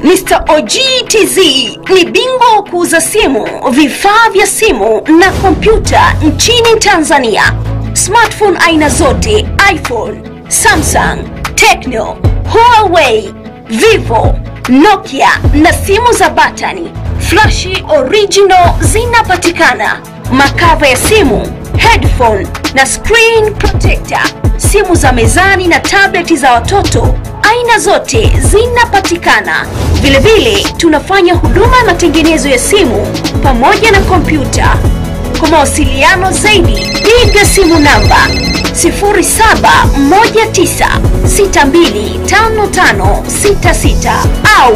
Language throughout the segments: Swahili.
Mr. OGTZ ni bingwa wa kuuza simu, vifaa vya simu na kompyuta nchini Tanzania. Smartphone aina zote, iPhone, Samsung, Tecno, Huawei, Vivo, Nokia na simu za batani. Flashi original zinapatikana. Makava ya simu, headphone na screen protector. Simu za mezani na tableti za watoto aina zote zinapatikana. Vilevile tunafanya huduma ya matengenezo ya simu pamoja na kompyuta. Kwa mawasiliano zaidi, piga simu namba 0719625566 au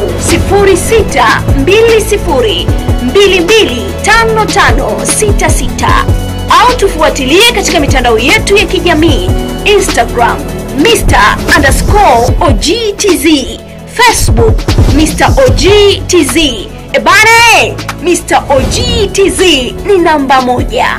0620225566 au tufuatilie katika mitandao yetu ya kijamii Instagram Mr underscore OGTZ, Facebook Mr OGTZ. Ebana, e, Mr OGTZ ni namba moja.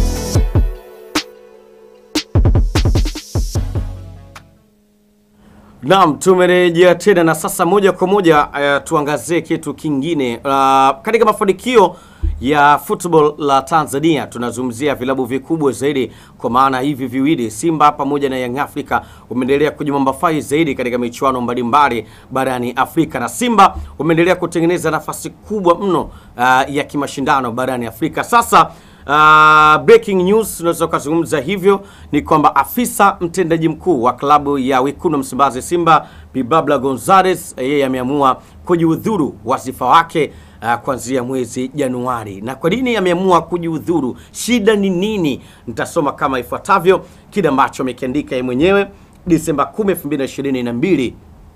Naam, tumerejea tena na sasa moja kwa moja uh, tuangazie kitu kingine uh, katika mafanikio ya football la Tanzania tunazungumzia vilabu vikubwa zaidi, kwa maana hivi viwili Simba pamoja na Young Africa umeendelea kujimambafai zaidi katika michuano mbalimbali barani Afrika, na Simba umeendelea kutengeneza nafasi kubwa mno uh, ya kimashindano barani Afrika. Sasa Uh, breaking news tunaweza kuzungumza hivyo ni kwamba afisa mtendaji mkuu wa klabu ya Wekundu Msimbazi Simba Bibabla Gonzales yeye ameamua kujiudhuru wasifa wake uh, kuanzia mwezi Januari. Na kwa nini ameamua kujiudhuru? Shida ni nini? Nitasoma kama ifuatavyo kile ambacho amekiandika yeye mwenyewe Disemba 10, 2022.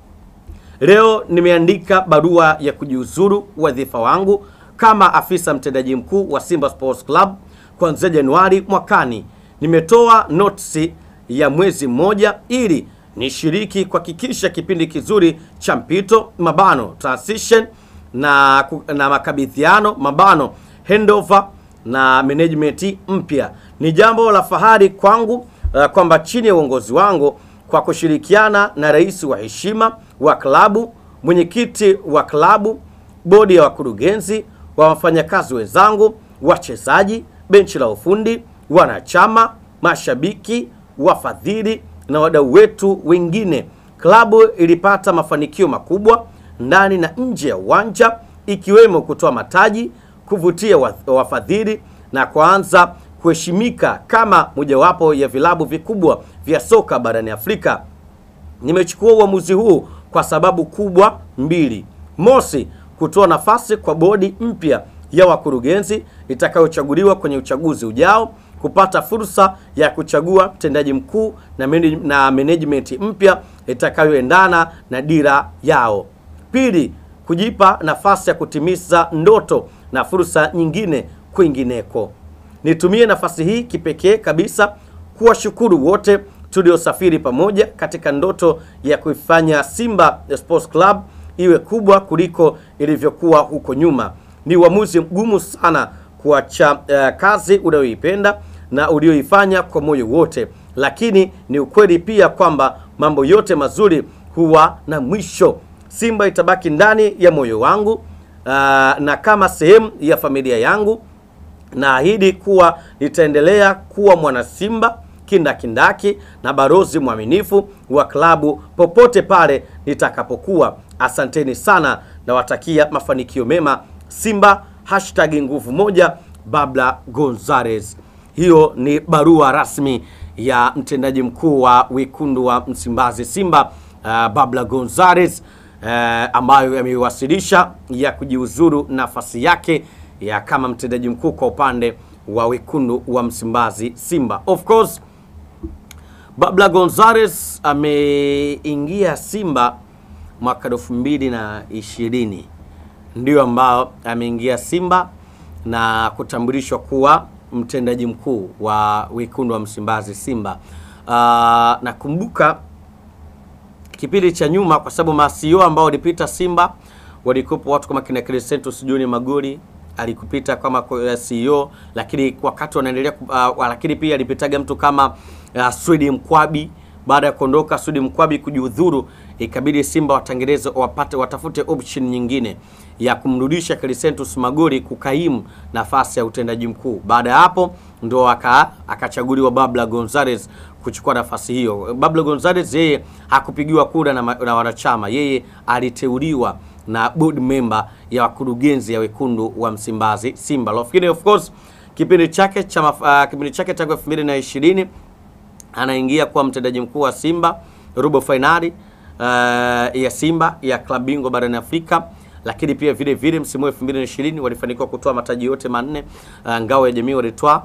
Leo nimeandika barua ya kujiuzuru wadhifa wangu kama afisa mtendaji mkuu wa Simba Sports Club kuanzia Januari mwakani. Nimetoa notisi ya mwezi mmoja ili nishiriki kuhakikisha kipindi kizuri cha mpito mabano transition na, na makabidhiano mabano handover na management mpya. Ni jambo la fahari kwangu uh, kwamba chini ya uongozi wangu kwa kushirikiana na rais wa heshima wa klabu, mwenyekiti wa klabu, bodi ya wakurugenzi wa wafanyakazi wenzangu, wachezaji, benchi la ufundi, wanachama, mashabiki, wafadhili na wadau wetu wengine, klabu ilipata mafanikio makubwa ndani na nje ya uwanja, ikiwemo kutoa mataji, kuvutia wafadhili na kuanza kuheshimika kama mojawapo ya vilabu vikubwa vya soka barani Afrika. Nimechukua uamuzi huu kwa sababu kubwa mbili. Mosi, kutoa nafasi kwa bodi mpya ya wakurugenzi itakayochaguliwa kwenye uchaguzi ujao kupata fursa ya kuchagua mtendaji mkuu na, na management mpya itakayoendana na dira yao. Pili, kujipa nafasi ya kutimiza ndoto na fursa nyingine kwingineko. Nitumie nafasi hii kipekee kabisa kuwashukuru wote tuliosafiri pamoja katika ndoto ya kuifanya Simba Sports Club iwe kubwa kuliko ilivyokuwa huko nyuma. Ni uamuzi mgumu sana kuacha uh, kazi unayoipenda na ulioifanya kwa moyo wote, lakini ni ukweli pia kwamba mambo yote mazuri huwa na mwisho. Simba itabaki ndani ya moyo wangu uh, na kama sehemu ya familia yangu. Naahidi kuwa nitaendelea kuwa mwana Simba kindakindaki na barozi mwaminifu wa klabu popote pale nitakapokuwa. Asanteni sana, nawatakia mafanikio mema Simba. Hashtag nguvu moja, Babla Gonzales. Hiyo ni barua rasmi ya mtendaji mkuu wa wekundu wa Msimbazi Simba, uh, Babla Gonzales uh, ambayo ameiwasilisha ya kujiuzuru nafasi yake ya kama mtendaji mkuu kwa upande wa wekundu wa Msimbazi Simba. Of course Babla Gonzales ameingia Simba mwaka elfu mbili na ishirini ndio ambao ameingia Simba na kutambulishwa kuwa mtendaji mkuu wa wekundu wa Msimbazi Simba. Uh, nakumbuka kipindi cha nyuma, kwa sababu masio ambao walipita Simba walikuwepo watu kama kina Crescentus John Magori alikupita kama CEO, lakini wakati wanaendelea uh, lakini pia alipitaga mtu kama uh, Swedi Mkwabi baada ya kuondoka Sudi Mkwabi kujiudhuru, ikabidi Simba watengeneze wapate watafute option nyingine ya kumrudisha Crescentus Magori kukaimu nafasi ya utendaji mkuu. Baada ya hapo ndo aka akachaguliwa Babla Gonzalez kuchukua nafasi hiyo. Babla Gonzalez yeye hakupigiwa kura na, ma- na wanachama, yeye aliteuliwa na board member ya wakurugenzi ya wekundu wa Msimbazi Simba. Lakini of course kipindi chake cha maf- uh, kipindi chake tangu 2020 anaingia kuwa mtendaji mkuu wa Simba robo fainali uh, ya Simba ya klabu bingwa barani Afrika, lakini pia vile vile msimu wa 2020 walifanikiwa kutoa mataji yote manne. Uh, ngao ya jamii walitwaa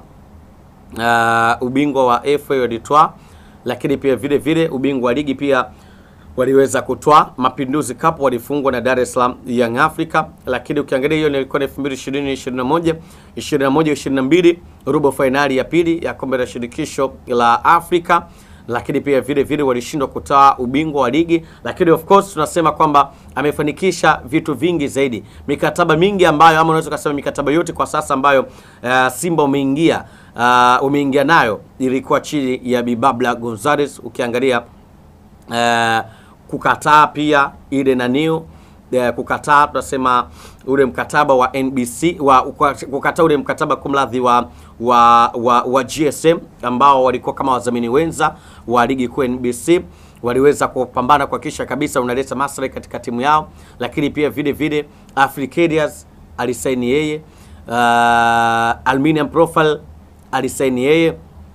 uh, ubingwa wa FA walitwaa, lakini pia vile vile ubingwa wa ligi pia waliweza kutwaa. Mapinduzi Cup walifungwa na Dar es Salaam Young Africa, lakini ukiangalia hiyo ilikuwa ni 2020 21 21 22 robo fainali ya pili ya kombe la shirikisho la Afrika, lakini pia vile vile walishindwa kutoa ubingwa wa ligi, lakini of course tunasema kwamba amefanikisha vitu vingi zaidi, mikataba mingi ambayo ama unaweza kusema mikataba yote kwa sasa ambayo uh, Simba umeingia uh, umeingia nayo ilikuwa chini ya Bibabla Gonzalez ukiangalia eh, kukataa pia ile naniu eh, kukataa tunasema ule mkataba wa NBC wa kukataa ule mkataba kumradhi wa, wa, wa, wa GSM ambao walikuwa kama wadhamini wenza wa ligi kuu NBC waliweza kupambana kuhakikisha kabisa unaleta maslahi katika timu yao, lakini pia vile vile Africadias alisaini yeye, uh, Aluminium Profile alisaini yeye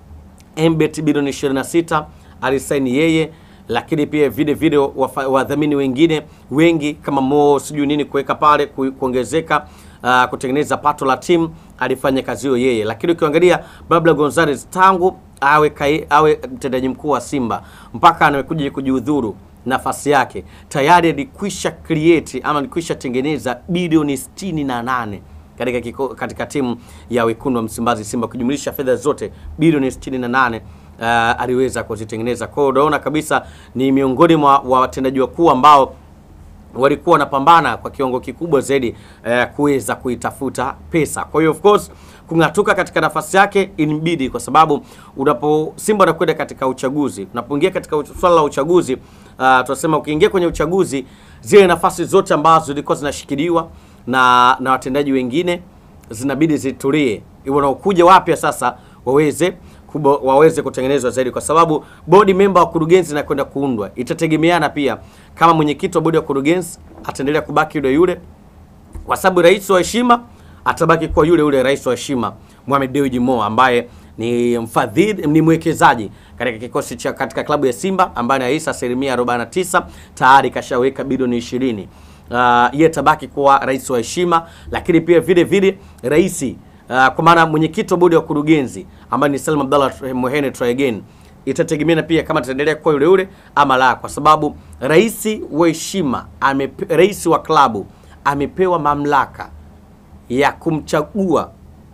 Mbet bilioni 26 alisaini yeye, lakini pia vile vile wafa- wadhamini wengine wengi kama Mo sijui nini kuweka pale ku- kuongezeka uh, kutengeneza pato la timu alifanya kazi hiyo yeye, lakini ukiangalia Babla Gonzalez tangu awe kai, awe mtendaji mkuu wa Simba mpaka anakuja kujiudhuru nafasi yake tayari alikwisha create ama alikwisha tengeneza bilioni 68 katika kiko, katika timu ya wekundu wa Msimbazi Simba kujumlisha fedha zote bilioni 68 uh, aliweza kuzitengeneza. Kwa hiyo unaona kabisa ni miongoni mwa wa watendaji wakuu ambao walikuwa wanapambana kwa kiwango kikubwa zaidi eh, kuweza kuitafuta pesa. Kwa hiyo of course kung'atuka katika nafasi yake inibidi, kwa sababu unapo Simba anakwenda katika uchaguzi, unapoingia katika uch- swala la uchaguzi uh, tunasema ukiingia kwenye uchaguzi, zile nafasi zote ambazo zilikuwa zinashikiliwa na na watendaji wengine zinabidi zitulie, wanaokuja wapya sasa waweze kubo, waweze kutengenezwa zaidi, kwa sababu bodi member wa kurugenzi inakwenda kuundwa. Itategemeana pia kama mwenyekiti wa bodi ya kurugenzi ataendelea kubaki yule yule, kwa sababu rais wa heshima atabaki kuwa yule yule rais wa heshima Mohamed Dewji Mo ambaye ni mfadhili, ni mwekezaji katika kikosi cha katika klabu ya Simba ambaye anahisa asilimia 49 tayari kashaweka bilioni 20. Uh, yeye tabaki kuwa rais wa heshima, lakini pia vile vile rais uh, kwa maana mwenyekiti wa bodi ya kurugenzi ambaye ni Salim Abdallah Mohene try again itategemeana pia kama ataendelea kuwa yule yule ama la, kwa sababu rais wa heshima amepe, rais wa klabu amepewa mamlaka ya kumchagua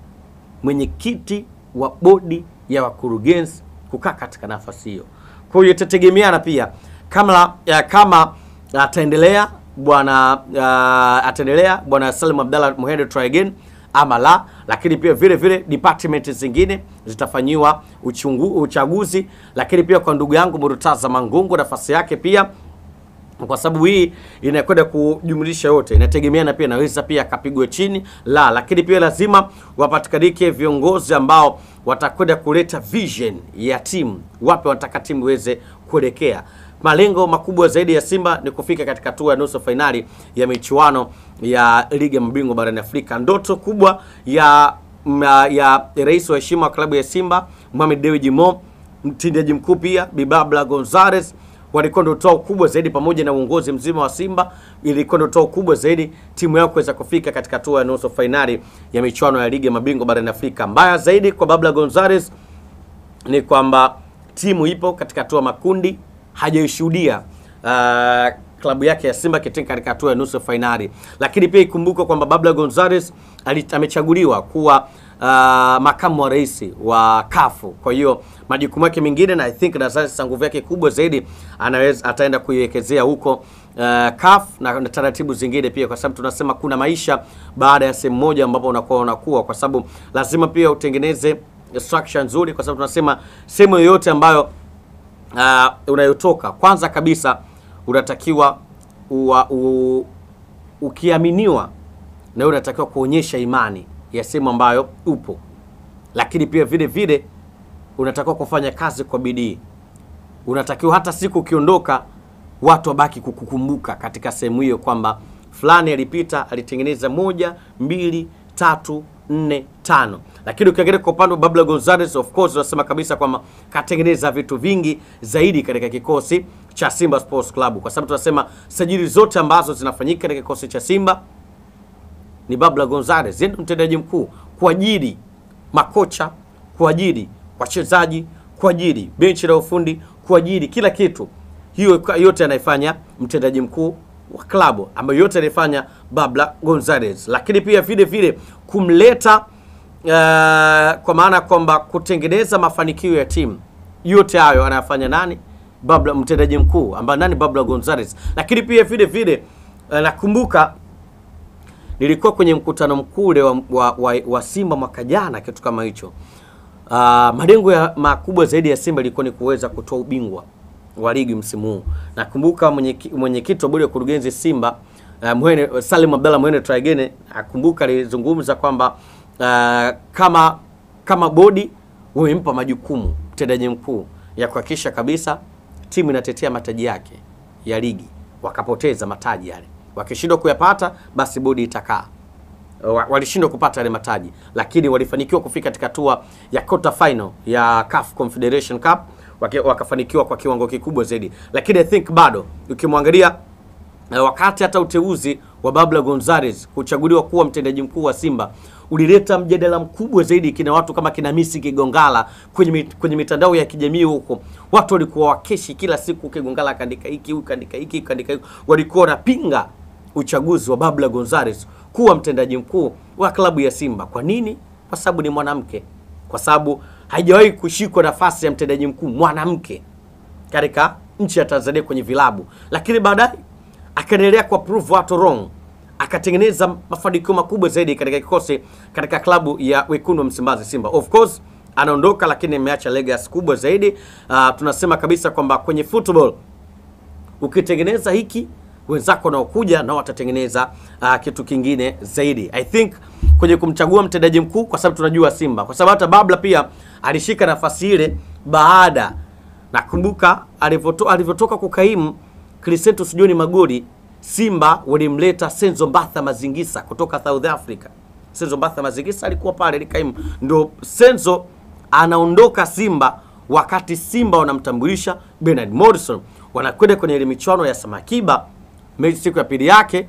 mwenyekiti wa bodi ya wakurugenzi kukaa katika nafasi hiyo. Kwa hiyo itategemeana pia kama ya, kama ataendelea bwana uh, ataendelea bwana Salim Abdallah Mohamed try again ama la, lakini pia vile vile department zingine zitafanyiwa uchungu, uchaguzi, lakini pia kwa ndugu yangu Murtaza Mangungu nafasi yake pia kwa sababu hii inakwenda kujumlisha yote, inategemeana pia, naweza pia akapigwe chini la, lakini pia lazima wapatikanike viongozi ambao watakwenda kuleta vision ya timu, wapi wanataka timu iweze kuelekea. Malengo makubwa zaidi ya Simba ni kufika katika hatua ya nusu fainali ya michuano ya ligi ya mabingwa barani Afrika. Ndoto kubwa ya ya, ya rais wa heshima wa klabu ya Simba Mohamed Dewji Mo, mtendaji mkuu pia Bibabla Gonzalez walikuwa ndio toa kubwa zaidi pamoja na uongozi mzima wa Simba, ilikuwa ndio toa kubwa zaidi timu yao kuweza kufika katika hatua ya nusu fainali ya michuano ya ligi ya mabingwa barani Afrika. Mbaya zaidi kwa Babla Gonzalez ni kwamba timu ipo katika hatua makundi, hajaishuhudia uh, klabu yake ya Simba kitinga katika hatua ya nusu fainali, lakini pia ikumbuke kwamba Babla Gonzalez amechaguliwa kuwa uh, makamu wa rais wa kafu kwa hiyo majukumu yake mengine na I think na sasa nguvu yake kubwa zaidi anaweza ataenda kuiwekezea huko uh, CAF na, na taratibu zingine pia, kwa sababu tunasema kuna maisha baada ya sehemu moja ambapo unakuwa unakuwa, kwa sababu lazima pia utengeneze structure nzuri, kwa sababu tunasema sehemu yoyote ambayo uh, unayotoka kwanza kabisa unatakiwa ua, u, ukiaminiwa na wewe unatakiwa kuonyesha imani ya sehemu ambayo upo, lakini pia vile vile unatakiwa kufanya kazi kwa bidii. Unatakiwa hata siku ukiondoka, watu wabaki kukukumbuka katika sehemu hiyo kwamba fulani alipita, alitengeneza moja, mbili, tatu, nne, tano. Lakini ukiangalia kwa upande wa Babla Gonzalez, of course unasema kabisa kwamba katengeneza vitu vingi zaidi katika kikosi cha Simba Sports Club, kwa sababu tunasema sajili zote ambazo zinafanyika katika kikosi cha Simba ni Babla Gonzalez, yeye ndio mtendaji mkuu, kuajiri makocha, kuajiri wachezaji, kuajiri benchi la ufundi, kuajiri kila kitu. Hiyo yote anaifanya mtendaji mkuu wa klabu ambayo yote anaifanya Babla Gonzalez, lakini pia vile vile kumleta uh, kwa maana kwamba kutengeneza mafanikio ya timu yote hayo anayafanya nani? Babla, mtendaji mkuu ambaye nani? Babla Gonzalez. Lakini pia vile vile uh, nakumbuka nilikuwa kwenye mkutano mkuu ule wa, wa, wa, wa Simba mwaka jana, kitu kama hicho. Uh, malengo ya makubwa zaidi ya Simba ilikuwa ni kuweza kutoa ubingwa wa ligi msimu huu. Nakumbuka mwenyekiti mwenye wa bodi ya kurugenzi Simba uh, Mwene, Salim Abdalla Mwene Traigene akumbuka alizungumza kwamba uh, kama kama bodi wamempa majukumu mtendaji mkuu ya kuhakikisha kabisa timu inatetea mataji yake ya ligi, wakapoteza mataji yale wakishindwa kuyapata basi bodi itakaa. Walishindwa kupata yale mataji, lakini walifanikiwa kufika katika hatua ya quarter final ya CAF Confederation Cup, wakafanikiwa kwa kiwango kikubwa zaidi. Lakini I think bado ukimwangalia wakati hata uteuzi wa Babla Gonzalez kuchaguliwa kuwa mtendaji mkuu wa Simba ulileta mjadala mkubwa zaidi, kina watu kama kina Misi Kigongala kwenye mit, kwenye mitandao ya kijamii huko, watu walikuwa wakeshi kila siku, Kigongala kaandika hiki, huyu kaandika hiki, kaandika hiki, walikuwa wanapinga uchaguzi wa Babla Gonzalez kuwa mtendaji mkuu wa klabu ya Simba. Kwa nini? Kwa sababu ni mwanamke, kwa sababu haijawahi kushikwa nafasi ya mtendaji mkuu mwanamke katika nchi ya Tanzania kwenye vilabu, lakini baadaye akaendelea kwa prove watu wrong, akatengeneza mafanikio makubwa zaidi katika kikosi katika klabu ya wekundu wa Msimbazi Simba. Of course anaondoka, lakini ameacha legacy kubwa zaidi. Uh, tunasema kabisa kwamba kwenye football ukitengeneza hiki wenzako wanaokuja nao watatengeneza uh, kitu kingine zaidi. I think kwenye kumchagua mtendaji mkuu, kwa sababu tunajua Simba, kwa sababu hata Babla pia alishika nafasi ile baada, nakumbuka alivyotoka alivyotoka kukaimu Crescentus John Magori, Simba walimleta Senzo Mbatha Mazingisa kutoka South Africa. Senzo Mbatha Mazingisa alikuwa pale likaimu, ndo Senzo anaondoka Simba wakati Simba wanamtambulisha Bernard Morrison, wanakwenda kwenye ile michuano ya Samakiba mechi siku ya pili yake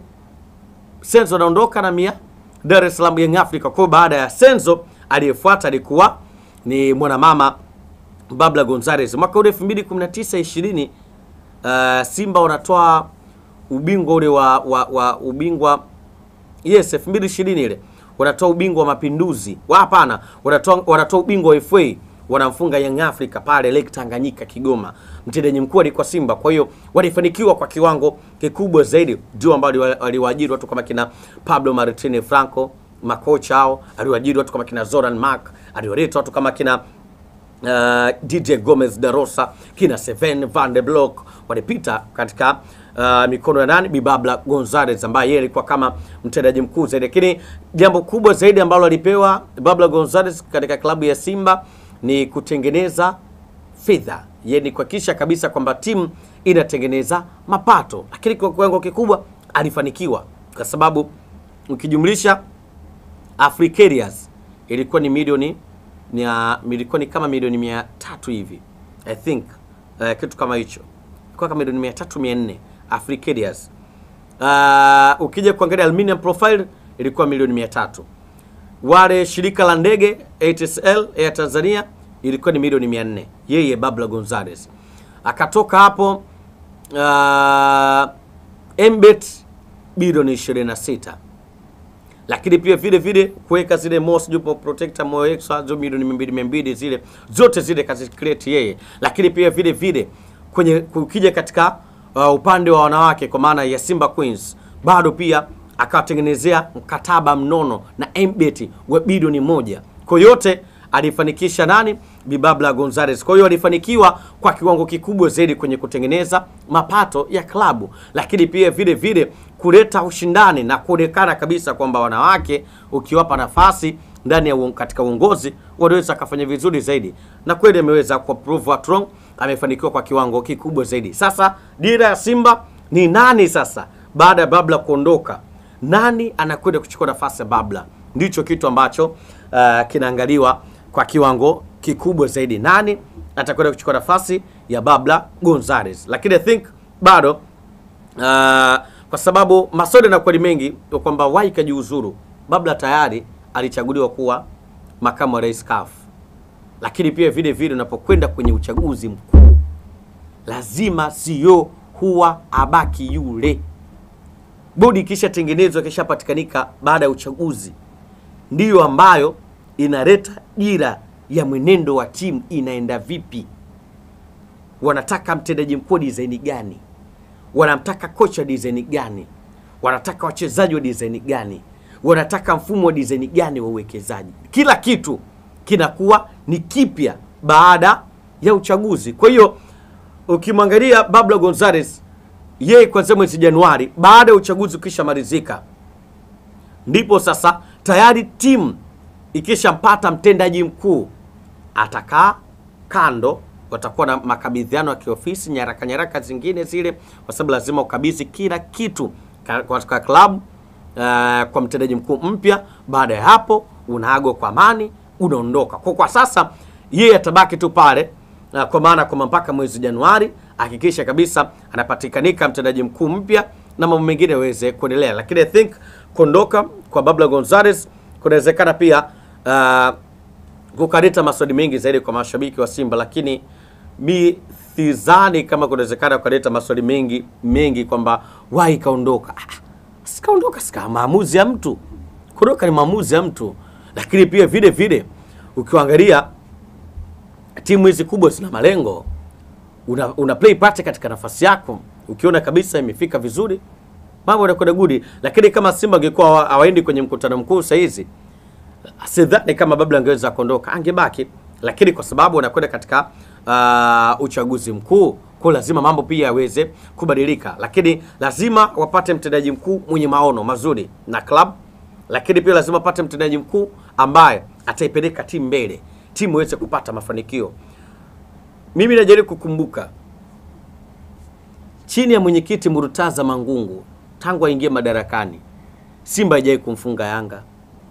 Senzo anaondoka na mia Dar es Salaam Young Africa. Kwa baada ya Senzo aliyefuata alikuwa ni mwanamama Babla Gonzalez. Mwaka ule 2019 20 uh, Simba wanatoa ubingwa ule wa, wa, wa ubingwa yes 2020 ile wanatoa ubingwa wa mapinduzi. Hapana, wanatoa wanatoa ubingwa wa FA wanamfunga Young Africa pale Lake Tanganyika Kigoma. Mtendaji mkuu alikuwa Simba, kwa hiyo walifanikiwa kwa kiwango kikubwa zaidi, ndio ambao waliwaajiri watu kama kina Pablo Martine Franco, makocha hao, aliwaajiri watu kama kina Zoran Mark, aliwaleta watu kama kina uh, DJ Gomez da Rosa, kina Seven Van de Blok walipita katika uh, mikono ya nani, Bibabla Gonzalez ambaye yeye alikuwa kama mtendaji mkuu zaidi, lakini jambo kubwa zaidi ambalo alipewa Babla Gonzalez katika klabu ya Simba ni kutengeneza fedha, yani kuhakikisha kabisa kwamba timu inatengeneza mapato, lakini kwa kiwango kikubwa alifanikiwa, kwa sababu ukijumlisha Africarias ilikuwa ni milioni ni ilikuwa ni kama milioni mia tatu hivi I think uh, kitu kama hicho ilikuwa kama milioni mia tatu mia nne Africarias. Uh, ukija kuangalia Aluminium Profile ilikuwa milioni mia tatu wale shirika la ndege ATSL Air Tanzania ilikuwa ni milioni 400. Yeye Babla Gonzalez akatoka hapo. Uh, Mbet bilioni 26, lakini pia vile vile kuweka zile Moss Jupo Protector Moyo Extra zo milioni 200 200, zile zote zile kazi create yeye, lakini pia vile vile kwenye kukija katika uh, upande wa wanawake kwa maana ya Simba Queens bado pia akawatengenezea mkataba mnono na Mbet wa bilioni moja. Kwa yote alifanikisha nani? Bibabla Gonzalez. Kwa hiyo walifanikiwa kwa kiwango kikubwa zaidi kwenye kutengeneza mapato ya klabu, lakini pia vile vile kuleta ushindani na kuonekana kabisa kwamba wanawake ukiwapa nafasi ndani ya uon- katika uongozi wanaweza akafanya vizuri zaidi, na kweli ameweza kwa prove what wrong, amefanikiwa kwa kiwango kikubwa zaidi. Sasa dira ya Simba ni nani sasa baada ya Babla kuondoka? Nani anakwenda kuchukua nafasi ya Babla? Ndicho kitu ambacho uh, kinaangaliwa kwa kiwango kikubwa zaidi. Nani atakwenda kuchukua nafasi ya Babla Gonzalez? Lakini I think bado uh, kwa sababu maswali yanakuwa ni mengi ya kwamba wai kajiuzuru. Babla tayari alichaguliwa kuwa makamu wa rais CAF, lakini pia vile vile unapokwenda kwenye uchaguzi mkuu lazima CEO huwa abaki yule. Bodi ikishatengenezwa ikishapatikanika baada ya uchaguzi, ndiyo ambayo inaleta dira ya mwenendo wa timu inaenda vipi. Wanataka mtendaji mkuu wa dizaini gani? Wanamtaka kocha design gani? Wanataka wachezaji wa design gani? Wanataka mfumo wa design gani wa uwekezaji? Kila kitu kinakuwa ni kipya baada ya uchaguzi. Kwa hiyo ukimwangalia Babla Gonzalez, yeye kuanzia mwezi Januari baada ya uchaguzi ukishamalizika, ndipo sasa tayari timu ikishampata mtendaji mkuu, atakaa kando, watakuwa na makabidhiano ya kiofisi, nyaraka nyaraka zingine zile, kwa sababu lazima ukabidhi kila kitu ka- katika klabu uh, kwa mtendaji mkuu mpya. Baada ya hapo unaagwa kwa amani, unaondoka. Kwa kwa sasa yeye atabaki tu pale uh, kwa maana kwamba mpaka mwezi Januari hakikisha kabisa anapatikanika mtendaji mkuu mpya na mambo mengine yaweze kuendelea, lakini I think kuondoka kwa Babla Gonzalez kunawezekana pia uh, kukaleta maswali mengi zaidi kwa mashabiki wa Simba, lakini mi sidhani kama kunawezekana kukaleta maswali mengi mengi kwamba wai kaondoka. Ah, Sikaondoka, sika maamuzi ya mtu. Kuondoka ni maamuzi ya mtu, lakini pia vile vile ukiangalia timu hizi kubwa zina malengo, una, una play part katika nafasi yako, ukiona kabisa imefika vizuri, mambo yanakwenda gudi. Lakini kama Simba angekuwa hawa- hawaendi kwenye mkutano mkuu saa hizi sidhani kama Babla angeweza kuondoka, angebaki, lakini kwa sababu anakwenda katika uh, uchaguzi mkuu, kwa lazima mambo pia yaweze kubadilika, lakini lazima wapate mtendaji mkuu mwenye maono mazuri na club, lakini pia lazima wapate mtendaji mkuu ambaye ataipeleka timu mbele, timu iweze kupata mafanikio. Mimi najaribu kukumbuka chini ya mwenyekiti Murtaza Mangungu, tangu aingie madarakani, Simba haijai kumfunga Yanga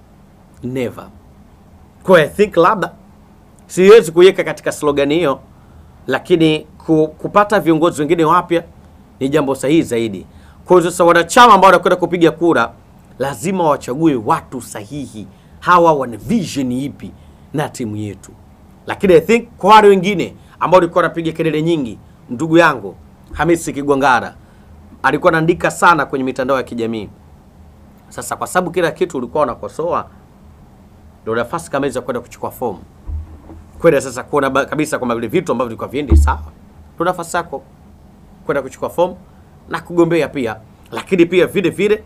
never. Kwa hiyo I think labda siwezi kuiweka katika slogan hiyo, lakini ku, kupata viongozi wengine wapya ni jambo sahihi zaidi. Kwa hiyo sasa wanachama ambao wanakwenda kupiga kura lazima wachague watu sahihi, hawa wana vision ipi na timu yetu. Lakini I think kwa wale wengine ambao walikuwa wanapiga kelele nyingi, ndugu yangu Hamisi Kigwangara alikuwa anaandika sana kwenye mitandao ya kijamii. Sasa kwa sababu kila kitu ulikuwa unakosoa ndio nafasi kama hizo ya kwenda kuchukua fomu kwenda sasa kuona ba- kabisa kwamba vile vitu ambavyo vilikuwa viendi sawa, ndio nafasi yako kwenda kuchukua fomu na kugombea pia. Lakini pia vile vile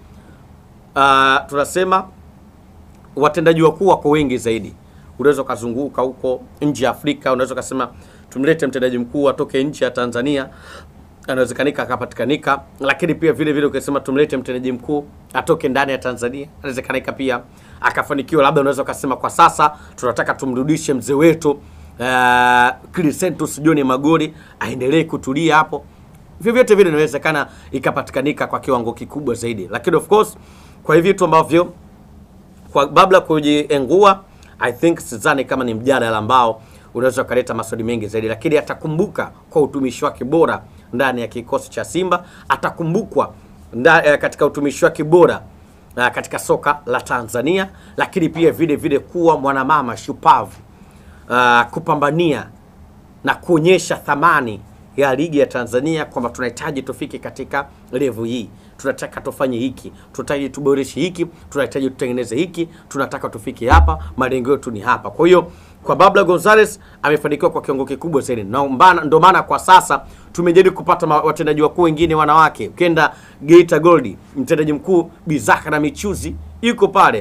uh, tunasema watendaji wakuu wako wengi zaidi. Unaweza ukazunguka huko nje ya Afrika, unaweza ukasema tumlete mtendaji mkuu atoke nje ya Tanzania, anawezekanika akapatikanika. Lakini pia vile vile ukisema tumlete mtendaji mkuu atoke ndani ya Tanzania, anawezekanika pia akafanikiwa. Labda unaweza ukasema kwa sasa tunataka tumrudishe mzee wetu uh, Crescentus John Magori aendelee kutulia hapo vyovyote vile inawezekana ikapatikanika kwa kiwango kikubwa zaidi, lakini of course kwa hivi vitu ambavyo kwa Babla kujiengua, I think sidhani kama ni mjadala ambao unaweza ukaleta maswali mengi zaidi, lakini atakumbuka kwa utumishi wake bora ndani ya kikosi cha Simba, atakumbukwa nda, eh, katika utumishi wake bora eh, katika soka la Tanzania, lakini pia vile vile kuwa mwanamama shupavu uh, kupambania na kuonyesha thamani ya ligi ya Tanzania kwamba tunahitaji tufike katika level hii, tunataka tufanye hiki, tunahitaji tuboreshe hiki, tunahitaji tutengeneze hiki, tunataka tufike hapa, malengo yetu ni hapa. Kwa hiyo kwa Babla Gonzalez amefanikiwa kwa kiwango kikubwa zaidi, na mbana- ndio maana kwa sasa tumejaribu kupata ma- watendaji wakuu wengine wanawake. Ukienda Geita Gold, mtendaji mkuu Bizaka na Michuzi yuko pale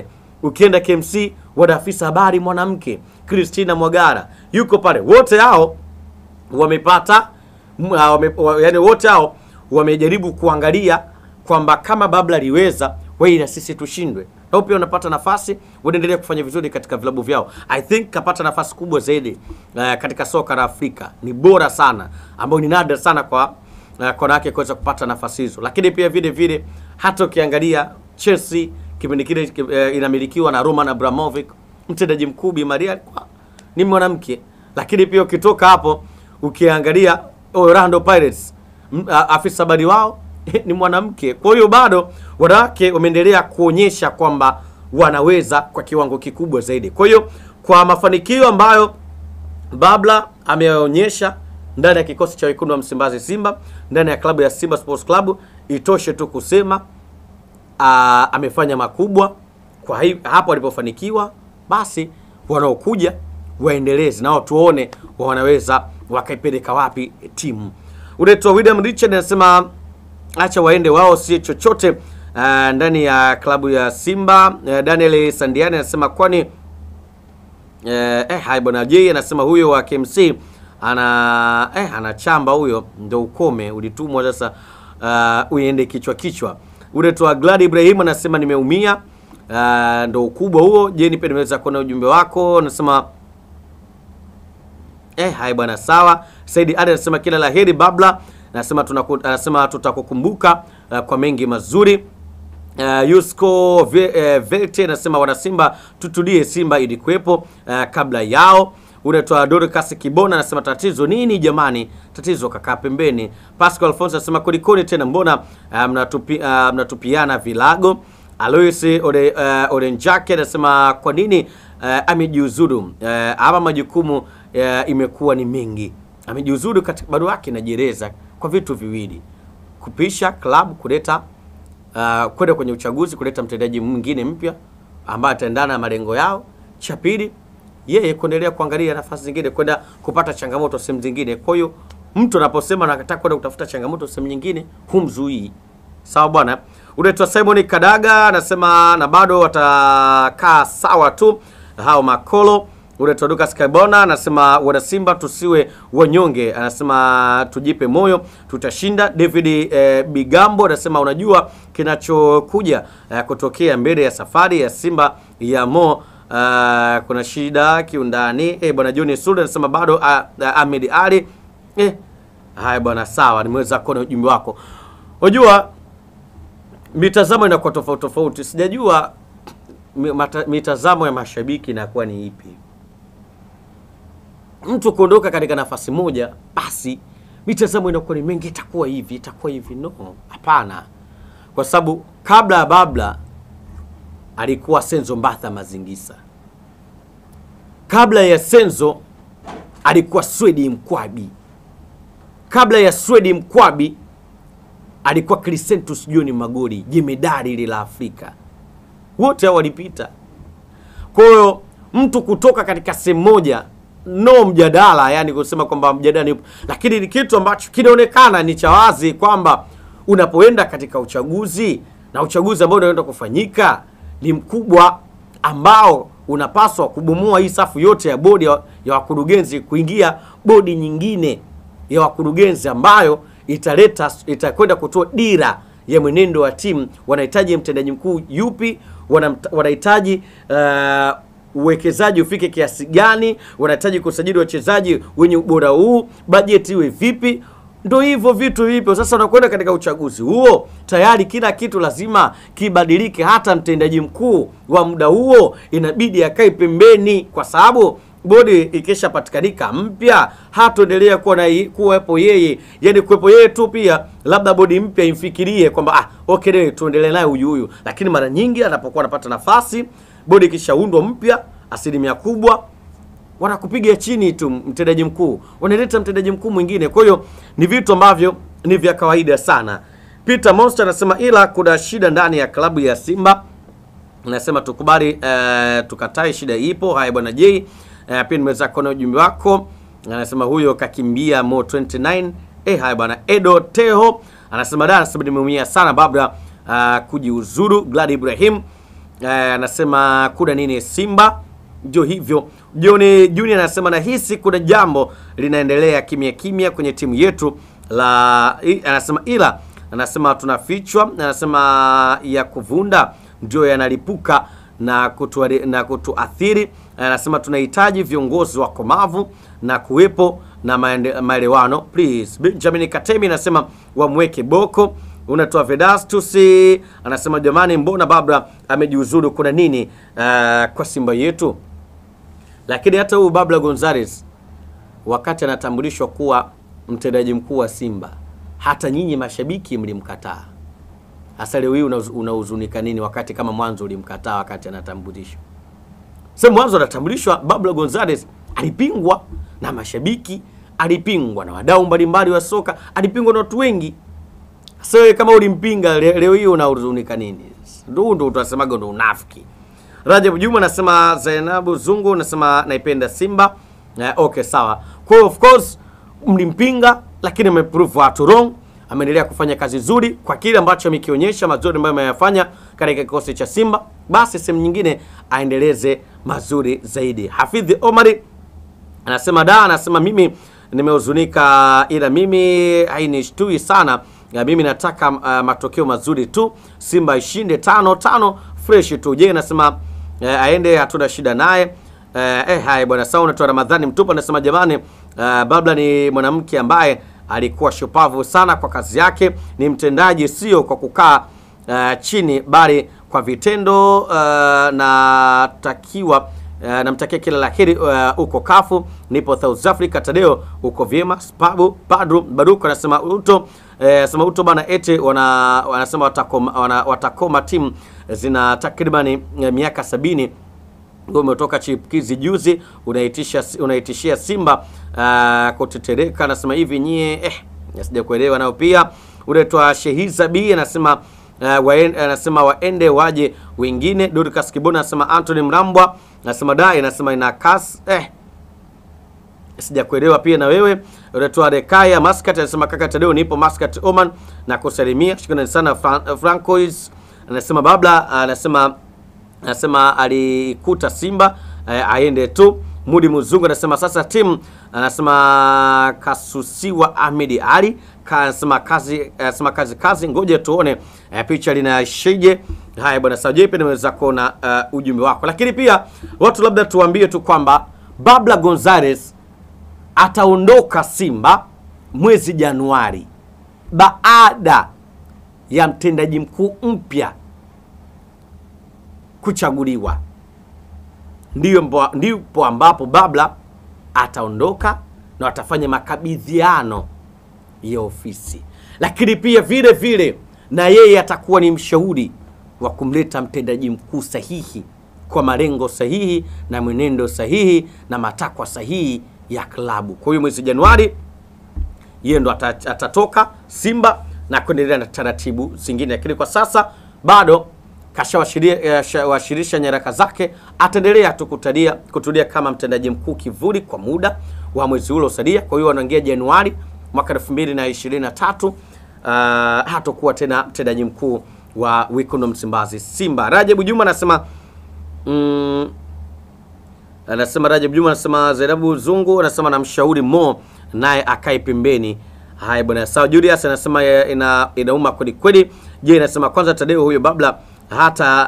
ukienda KMC wana afisa habari mwanamke Christina Mwagara yuko pale. Wote hao wamepata m- ah, wame, wa, yani wote hao wamejaribu kuangalia kwamba kama Babla aliweza wewe na sisi tushindwe. Nao pia wanapata nafasi, wanaendelea kufanya vizuri katika vilabu vyao. I think kapata nafasi kubwa zaidi uh, katika soka la Afrika. Ni bora sana, ambayo ni nadra sana kwa uh, kwa wanawake kuweza kupata nafasi hizo. Lakini pia vile vile hata ukiangalia Chelsea kipindi kile uh, inamilikiwa na Roman Abramovich, mtendaji mkuu Bi Maria alikuwa ni mwanamke. Lakini pia ukitoka hapo ukiangalia Orlando Pirates m- a- afisa habari wao ni mwanamke. Kwa hiyo bado wanawake wameendelea kuonyesha kwamba wanaweza kwa kiwango kikubwa zaidi. Kwa hiyo kwa mafanikio ambayo Babla ameonyesha ndani ya kikosi cha wekundu wa Msimbazi Simba, ndani ya klabu ya Simba Sports Club, itoshe tu kusema aa, amefanya makubwa. Kwa hi, hapo alipofanikiwa, basi wanaokuja waendeleze nao, tuone wanaweza wakaipeleka wapi timu. Unaitwa William Richard anasema acha waende wao, si chochote uh, ndani ya klabu ya Simba. Uh, Daniel Sandiani anasema kwani Eh, eh, hai bwana J anasema huyo wa KMC ana eh, anachamba huyo, ndo ukome ulitumwa sasa, uh, uende kichwa kichwa. Ule tu Glad Ibrahim anasema nimeumia, uh, ndo ukubwa huo. Je, nipe nimeweza kuona ujumbe wako, anasema Eh, hai bwana sawa. Saidi Ali anasema kila la heri Babla. Anasema tunaku, anasema tutakukumbuka uh, kwa mengi mazuri. Uh, Yusko Ve, uh, Velte anasema wana Simba tutulie, Simba ilikuwepo uh, kabla yao. Unatoa Dorcas Kibona anasema tatizo nini jamani? Tatizo kakaa pembeni. Pascal Alphonse anasema kulikoni tena, mbona uh, mnatupi, uh, mnatupiana vilago? Alois Ore, uh, Orenjake anasema kwa nini uh, amejiuzuru uh, ama majukumu uh, imekuwa ni mengi. Amejiuzuru katika barua yake inajieleza kwa vitu viwili: kupisha klabu, kuleta uh, kwenda kwenye uchaguzi, kuleta mtendaji mwingine mpya ambaye ataendana na malengo yao. Cha pili, yeye kuendelea kuangalia nafasi zingine, kwenda kupata changamoto sehemu zingine. Kwa hiyo mtu anaposema anataka kwenda kutafuta changamoto sehemu nyingine, humzuii. Sawa bwana. Unaitwa Simon Kadaga anasema na bado watakaa sawa tu hao makolo. Unaitwa Lucas Kabona anasema wana Simba tusiwe wanyonge, anasema tujipe moyo, tutashinda. David eh, Bigambo anasema unajua kinachokuja eh, kutokea mbele ya safari ya Simba ya Mo uh, kuna shida kiundani. Eh, bwana John Sule anasema bado uh, uh, Ahmed Ali eh, haya bwana, sawa, nimeweza kuona ujumbe wako. Unajua mitazamo inakuwa tofauti tofauti. Sijajua mi- mata- mitazamo ya mashabiki inakuwa ni ipi. Mtu kuondoka katika nafasi moja, basi mitazamo inakuwa ni mengi, itakuwa hivi, itakuwa hivi. No, hapana, kwa sababu kabla ya Babla alikuwa Senzo Mbatha Mazingisa, kabla ya Senzo alikuwa Swedi Mkwabi, kabla ya Swedi Mkwabi alikuwa Crescentus John Magori, jemedari ile la Afrika. Wote hao walipita. Kwa hiyo mtu kutoka katika sehemu moja, no mjadala, yani kusema kwamba mjadala ni, lakini ni kitu ambacho kinaonekana ni cha wazi kwamba unapoenda katika uchaguzi na uchaguzi ambao unaenda kufanyika ni mkubwa ambao unapaswa kubomoa hii safu yote ya bodi ya, ya wakurugenzi kuingia bodi nyingine ya wakurugenzi ambayo italeta itakwenda kutoa dira ya mwenendo wa timu. Wanahitaji mtendaji mkuu yupi? Wanamta- Wanahitaji uh, uwekezaji ufike kiasi gani? Wanahitaji kusajili wachezaji wenye ubora huu, bajeti iwe vipi? Ndo hivyo vitu hivyo. Sasa unakwenda katika uchaguzi huo, tayari kila kitu lazima kibadilike. Hata mtendaji mkuu wa muda huo inabidi akae pembeni, kwa sababu bodi ikishapatikanika mpya hatoendelea kuwa na kuwepo yeye, yani kuwepo yeye tu. Pia labda bodi mpya imfikirie kwamba ah, okay, leo tuendelee naye huyu huyu, lakini mara nyingi anapokuwa anapata nafasi, bodi ikishaundwa mpya, asilimia kubwa wanakupiga chini tu mtendaji mkuu, wanaleta mtendaji mkuu mwingine. Kwa hiyo ni vitu ambavyo ni vya kawaida sana. Peter Monster anasema ila kuna shida ndani ya klabu ya Simba nasema tukubali uh, tukatae, shida ipo. Haya bwana J, uh, pia nimeweza kuona ujumbe wako, anasema huyo kakimbia Mo 29. Eh, haya bwana Edo Teho anasema da, anasema nimeumia sana Babla uh, kujiuzuru. Glad Ibrahim eh, anasema kuna nini Simba ndio hivyo. John Junior anasema nahisi kuna jambo linaendelea kimya kimya kwenye timu yetu la i, anasema ila anasema tunafichwa, anasema ya kuvunda ndio yanalipuka na kutu, na kutuathiri. Anasema tunahitaji viongozi wakomavu na kuwepo na maende- maelewano please. Benjamin Katemi anasema wamweke Boko unatoa Vedastus anasema jamani, mbona Babla amejiuzuru? Kuna nini uh, kwa Simba yetu? Lakini hata huyu Babla Gonzales wakati anatambulishwa kuwa mtendaji mkuu wa Simba, hata nyinyi mashabiki mlimkataa. Hasa leo hii unauz- unahuzunika nini wakati kama mwanzo ulimkataa wakati anatambulishwa? Sasa mwanzo anatambulishwa Babla Gonzales alipingwa na mashabiki, alipingwa na wadau mbalimbali wa soka, alipingwa na watu wengi. Sasa wewe kama ulimpinga le- leo hii unahuzunika nini? Ndio ndio tunasemaga ndo unafiki. Rajab Juma anasema Zainabu Zungu anasema naipenda Simba. Eh, okay sawa. Kwa hiyo of course mlimpinga lakini ameprove watu wrong. Ameendelea kufanya kazi nzuri kwa kile ambacho amekionyesha mazuri ambayo ameyafanya katika kikosi cha Simba, basi sehemu nyingine aendeleze mazuri zaidi. Hafidhi Omari anasema da, anasema mimi nimehuzunika, ila mimi hainishtui sana. Ya, mimi nataka uh, matokeo mazuri tu, Simba ishinde tano tano fresh tu. Je, anasema uh, aende, hatuna shida naye. Uh, eh, hai bwana sawa. Unatoa Ramadhani Mtupa anasema jamani, uh, Babla ni mwanamke ambaye alikuwa shupavu sana kwa kazi yake, ni mtendaji, sio kwa kukaa uh, chini, bali kwa vitendo. Uh, natakiwa Uh, namtakia kila la heri uh, uko kafu nipo South Africa. Tadeo uko vyema. Spabu Padru Baruko anasema uto eh, sema uto bana ete wana wanasema watakoma, wana, watakoma timu zina takribani eh, miaka sabini wewe umetoka chipukizi juzi unaitisha unaitishia Simba uh, kutetereka. Anasema hivi nyie eh, sija kuelewa nao. Pia unaitwa Shehiza B anasema uh, waen, anasema waende waje wengine. Dorcas Kibona anasema Anthony Mrambwa anasema dai anasema ina kas eh sijakuelewa pia na wewe unatoa Rekaya Muscat anasema kaka Tadeo nipo Muscat Oman na kusalimia shukrani sana Fran Francois anasema Babla anasema anasema alikuta Simba eh, aende tu. Mudi Mzungu anasema sasa timu anasema kasusiwa Ahmed Ali Ka- anasema kazi anasema kazi kazi, ngoja tuone eh, picha linaishije. Haya bwana Sajepe, nimeweza kuona uh, ujumbe wako, lakini pia watu labda tuambie tu kwamba Babla Gonzales ataondoka Simba mwezi Januari baada ya mtendaji mkuu mpya kuchaguliwa. Ndiyo mbo- ndipo ambapo Babla ataondoka na watafanya makabidhiano ya ofisi, lakini pia vile vile na yeye atakuwa ni mshauri wa kumleta mtendaji mkuu sahihi kwa malengo sahihi na mwenendo sahihi na matakwa sahihi ya klabu. Kwa hiyo mwezi Januari yeye ndo ata- atatoka Simba na kuendelea na taratibu zingine, lakini kwa sasa bado kashawashirisha nyaraka zake, ataendelea tu kutadia kutulia kama mtendaji mkuu kivuli kwa muda wa mwezi ule usadia. Kwa hiyo wanaingia Januari mwaka 2023 uh, hatakuwa tena mtendaji mkuu wa Wekundu Msimbazi Simba. Rajabu Juma anasema mm, anasema Rajab Juma anasema Zainabu Zungu anasema namshauri Mo naye akae pembeni. Haya bwana, sawa. Julius anasema ya- ina inauma kweli kweli. Je, inasema kwanza Tadeo huyo Babla hata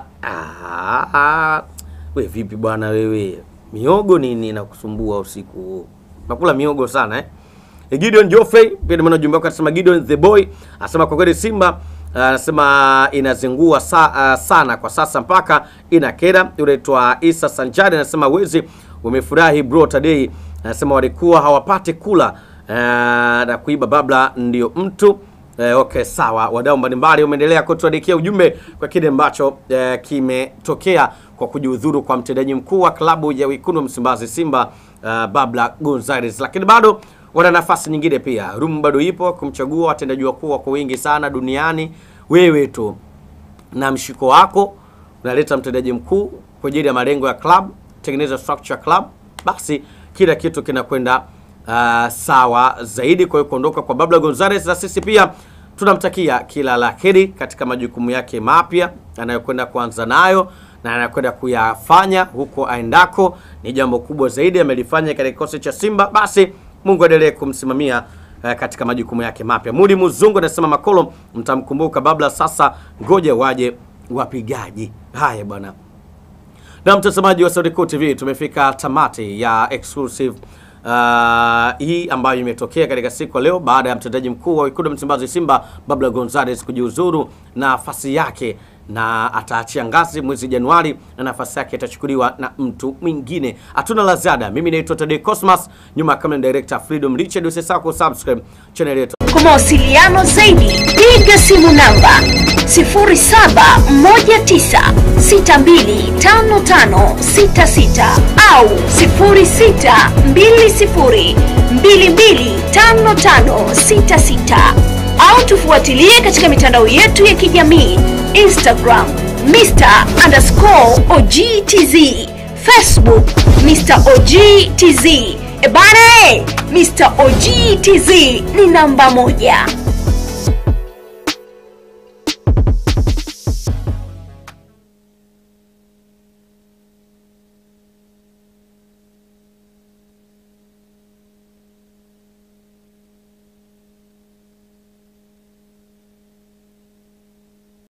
ah, we vipi bwana wewe, miogo nini inakusumbua usiku huu? Nakula miogo sana eh? Eh, Gideon Joffrey pia nimeona ujumbe wake anasema Gideon the boy anasema kwa kweli Simba anasema inazingua sa, ah, sana kwa sasa mpaka inakera. Unaitwa Isa Sanjari anasema wezi umefurahi bro Tadei anasema walikuwa hawapati kula ah, na kuiba Babla ndio mtu Eh, okay sawa. Wadau mbalimbali umeendelea kutuandikia ujumbe kwa kile ambacho eh, kimetokea kwa kujiudhuru kwa mtendaji mkuu wa klabu ya Wekundu wa Msimbazi Simba uh, Babla Gonzales, lakini bado wana nafasi nyingine pia. Room bado ipo kumchagua watendaji wakuu wako wengi sana duniani. Wewe tu na mshiko wako unaleta mtendaji mkuu kwa ajili ya malengo ya club, tengeneza structure ya club, basi kila kitu kinakwenda uh, sawa zaidi. Kwa hiyo kuondoka kwa Babla Gonzales, na sisi pia tunamtakia kila la heri katika majukumu yake mapya anayokwenda kuanza nayo, na anakwenda kuyafanya huko aendako ni jambo kubwa zaidi amelifanya katika kikosi cha Simba. Basi Mungu aendelee kumsimamia eh, katika majukumu yake mapya. Mudi Muzungu anasema Makolo mtamkumbuka Babla, sasa ngoja waje wapigaji. Haya bwana. Na mtazamaji wa Sauti Kuu TV, tumefika tamati ya exclusive uh, hii ambayo imetokea katika siku ya leo baada ya mtendaji mkuu wa wekundu wa Msimbazi Simba Babla Gonzales kujiuzuru nafasi yake na ataachia ngazi mwezi Januari na nafasi yake itachukuliwa na mtu mwingine. Hatuna la ziada. Mimi naitwa Tade Cosmas, nyuma ya kamera director Freedom Richard. Usisahau kusubscribe channel yetu. Kwa mawasiliano zaidi piga simu namba 0719625566 au 0620225566 au tufuatilie katika mitandao yetu ya kijamii Instagram Mr underscore OGTZ, Facebook Mr OGTZ. Ebane, Mr OGTZ ni namba moja.